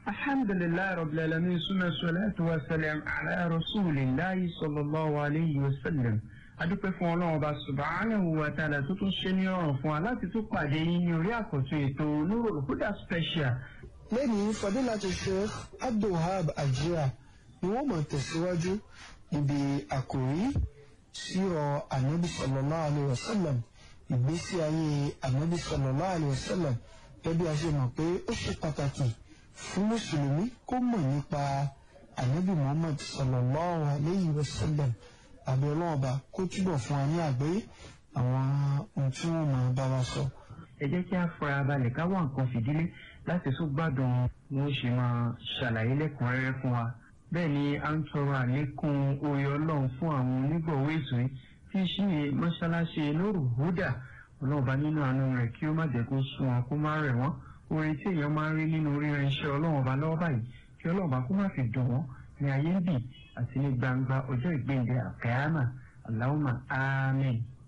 alhamdulilayi rabbil alamin suma salatu wa salam ala rasulillahi sallallahu alayhi wa sallam adúpẹ́ fún ọlọ́run ọba subhanahu wa ta'ala tó tún ṣe ní ọ̀rùn fún wa láti tún pàdé yín ní orí àkọ́tún ètò Nurul Huda special. lẹ́yìn fadilatu sheikh abdulhab ajira ni wọ́n máa tẹ̀síwájú níbi àkòrí sírọ̀ anabi sallallahu alayhi wa sallam ìgbésí ayé anabi sallallahu alayhi wa sallam gẹ́gẹ́ a ṣe mọ̀ pé ó ṣe pàtàkì fún mùsùlùmí kó mọ̀ nípa anabi muhammad sallallahu alayhi wa sallam àbí ọlọ́run ọba kó túbọ̀ fún wa ní àgbáyé àwọn ohun tí wọ́n máa bá wa sọ. ẹ jẹ́ kí a fara balẹ̀ ká wá nǹkan fìdílé láti tún gbádùn bí wọ́n ṣe máa ṣàlàyé lẹ́kùnrẹ́rẹ́ fún wa. bẹ́ẹ̀ ni a ń tọrọ àlékún oore ọlọ́run fún àwọn onígbọ̀wọ́ ètò yìí tí í ṣe mọ́ṣáláṣí Nurul Huda ọlọ́run bá nínú àánú rẹ̀ kí ó má jẹ́ kó sún wọn kó má rẹ̀ wọ́n oore tí èèyàn máa ń rí nínú ríran iṣẹ́ ọlọ́run ọba lọ́wọ́ báyìí kí ọlọ́run bá kó má fi dùn wọ́n ní ayé ń bì àti ní gbangba ọjọ́ ìgbéǹde àkàyàmà Allahumma àmín.